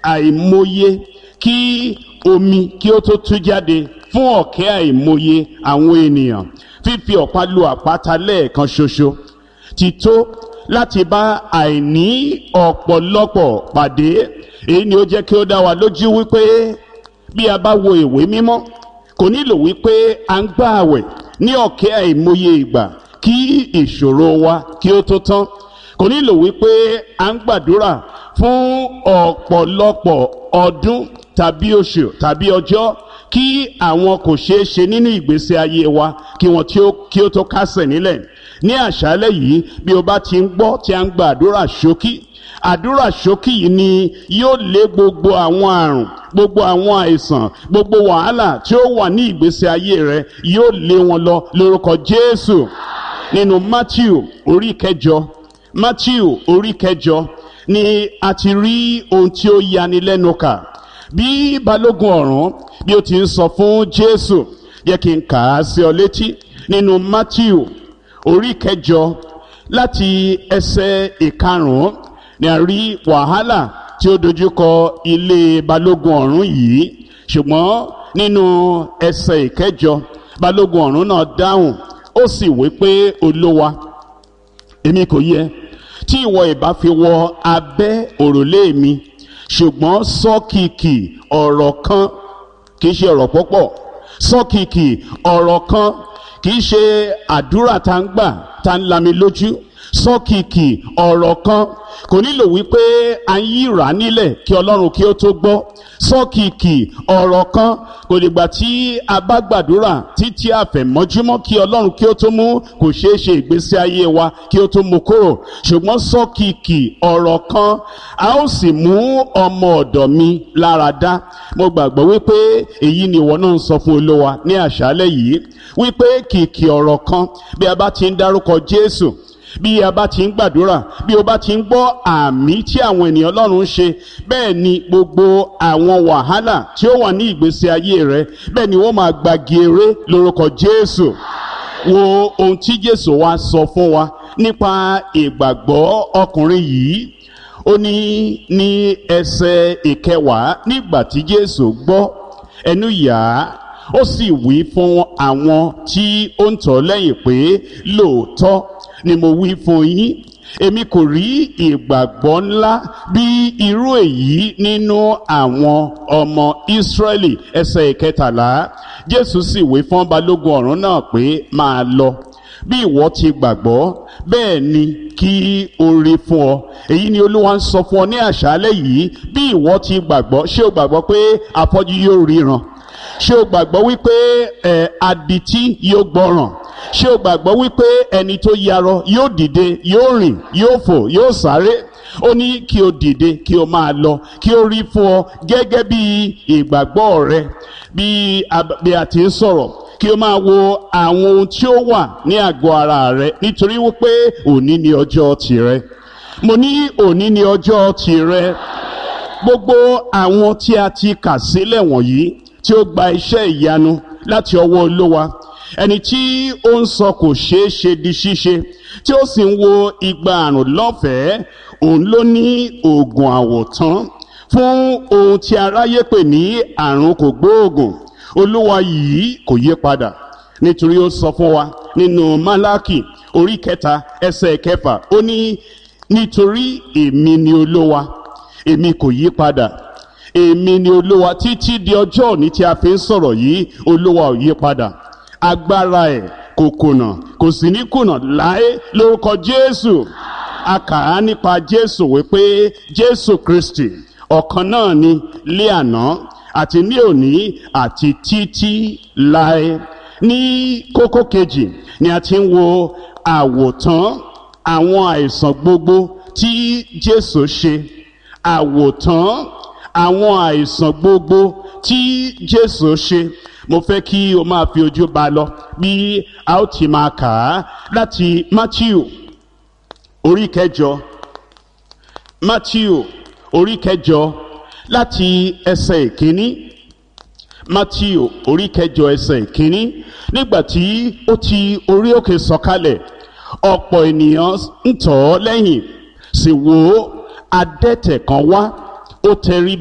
àìmọye kí omi kí ó tó tú jáde fún ọ̀kẹ́ àìmọye àwọn ènìyàn fífi ọ̀pá lu àpáta lẹ́ẹ̀kan ṣoṣo ti tó láti bá àìní ọ̀pọ̀lọpọ̀ pàdé èyí ni ó jẹ́ kí ó dá wa lójú wípé bí a bá wo ìwé mímọ́ kò nílò wípé à ń gbà àwẹ̀ ní ọ̀kẹ́ àìmọye ìgbà kí ìṣòro wa kí ó tó tán kò nílò wípé à ń gbàdúrà fún ọ̀pọ̀lọpọ̀ ọdún tàbí oṣù tàbí ọjọ́ kí àwọn kò ṣeé ṣe nínú ìgbésí ayé wa kí wọn kí ó tó kásẹ̀ nílẹ̀ ní àṣálẹ́ yìí bí o bá ti ń gbọ́ tí a ń gba àdúrà ṣókí àdúrà ṣókí yìí ni yóò lé gbogbo àwọn àrùn gbogbo àwọn àìsàn gbogbo wàhálà tí ó wà ní ìgbésí ayé rẹ yóò lé wọn lọ lórúkọ Jésù nínú Matthew orí kẹjọ Matthew orí kẹjọ ni a ti rí ohun tí ó yani lẹ́nu kà bí balógun ọ̀rún bí ó ti ń sọ fún Jésù yẹ kí n kà á sí ọ létí nínú Matthew orí kẹjọ láti ẹsẹ̀ ìkarùn-ún ni a rí wàhálà tí ó dojúkọ ilé balógun ọ̀rún yìí ṣùgbọ́n nínú ẹsẹ̀ ìkẹjọ balógun ọ̀rún náà dáhùn ó sì wí pé olówa èmi kò yẹ tí ìwọ ìbá fi wọ abẹ́ òrùlé mi ṣùgbọ́n sọ́kìkì ọ̀rọ̀ kan kì í ṣe ọ̀rọ̀ púpọ̀ sọ́kìkì ọ̀rọ̀ kan kì í ṣe àdúrà tá ń gbà tá ń lami lójú sọ́kìkì ọ̀rọ̀ kan kò nílò wípé a ń yíra nílẹ̀ kí ọlọ́run kí ó tó gbọ́ sọ́kìkì ọ̀rọ̀ kan kò dìgbà tí a bá gbàdúrà títí àfẹ̀mọ́júmọ́ kí ọlọ́run kí ó tó mú kò ṣeé ṣe ìgbésí ayé wa kí ó tó mú kúrò ṣùgbọ́n sọ́kìkì ọ̀rọ̀ kan a ó sì mú ọmọ ọ̀dọ̀ mi lára dá mo gbàgbọ́ wípé èyí ni ìwọ náà ń sọ fún olówa ní àṣálẹ́ yìí wípé kìkì ọ̀rọ̀ kan bí a bá ti ń dárúkọ Jésù bí a bá ti ń gbàdúrà bí o bá ti ń gbọ́ àmì tí àwọn ènìyàn Ọlọ́run ń ṣe bẹ́ẹ̀ ni gbogbo àwọn wàhálà tí ó wà ní ìgbésí ayé rẹ bẹ́ẹ̀ ni wọ́n máa gbagi eré lórúkọ Jésù wo ohun tí Jésù wá sọ fún wa nípa ìgbàgbọ́ ọkùnrin yìí ó ní ní ẹsẹ̀ ìkẹwàá nígbà tí Jésù gbọ́ ẹnu yà á ó sì wí fún àwọn tí ó ń tọ̀ lẹ́yìn pé lóòótọ́ ni mo wí fún yín èmi kò rí ìgbàgbọ́ ńlá bí irú èyí nínú àwọn ọmọ Ísírẹ́lì ẹsẹ̀ ìkẹtàlá Jésù sì wí fún balógun ọ̀rún náà pé máa lọ bí ìwọ ti gbàgbọ́ bẹ́ẹ̀ ni kí o rí fún ọ èyí ni Olúwa ń sọ fún ọ ní àṣálẹ́ yìí bí ìwọ ti gbàgbọ́ ṣé o gbàgbọ́ pé afọ́jú yóò ríran ṣé o gbàgbọ́ wípé ẹ̀ adití yóò gbọ́ràn ṣé o gbàgbọ́ wípé ẹni tó yarọ yóò dìde yóò rìn yóò fò yóò sáré ó ní kí o dìde kí o máa lọ kí o rí fún ọ gẹ́gẹ́ bí ìgbàgbọ́ rẹ bí a ti ń sọ̀rọ̀ kí o máa wo àwọn ohun tí ó wà ní àgọ́ ara rẹ nítorí wípé òní ni ọjọ́ tìrẹ mo ní òní ni ọjọ́ tìrẹ gbogbo àwọn tí a ti kà sílẹ̀ wọ̀nyí tí ó gba iṣẹ́ ìyanu láti ọwọ́ olówa ẹni tí ó ń sọ kò ṣeé ṣe di ṣíṣe tí ó sì ń wo igba àrùn lọ́fẹ̀ẹ́ òun ló ní oògùn àwòtán fún ohun tí aráyé pè ní àrùn kò gbóògùn olúwa yìí kò yí padà nítorí ó sọ fún wa nínú málákì orí kẹta ẹsẹ̀ kẹfà ó ní nítorí èmi ni olúwa èmi kò yí padà èmi ni olúwa títí di ọjọ́ òní tí a fi ń sọ̀rọ̀ yìí olúwa ò yí padà agbára ẹ̀ kò kùnà kò sì ní kùnà láé lórúkọ jésù a kà á nípa jésù wípé jésù kristi ọ̀kan náà ni lé àná àti ní òní àti títí láé ní kókó kejì ni a ti ń wo àwòtán àwọn àìsàn gbogbo tí jésù ṣe àwòtán àwọn àìsàn gbogbo tí jésù ṣe mo fẹ́ kí o máa fi ojú ba lọ bí a ó ti máa kà á láti matthew orí kẹjọ matthew orí kẹjọ láti ẹsẹ̀ ìkíní matthew orí kẹjọ ẹsẹ̀ ìkíní nígbà tí ó ti orí òkè sọ̀kalẹ̀ ọ̀pọ̀ ènìyàn ń tọ̀ ọ́ lẹ́yìn sì wò ó adẹ́tẹ̀ kan wá ó tẹrí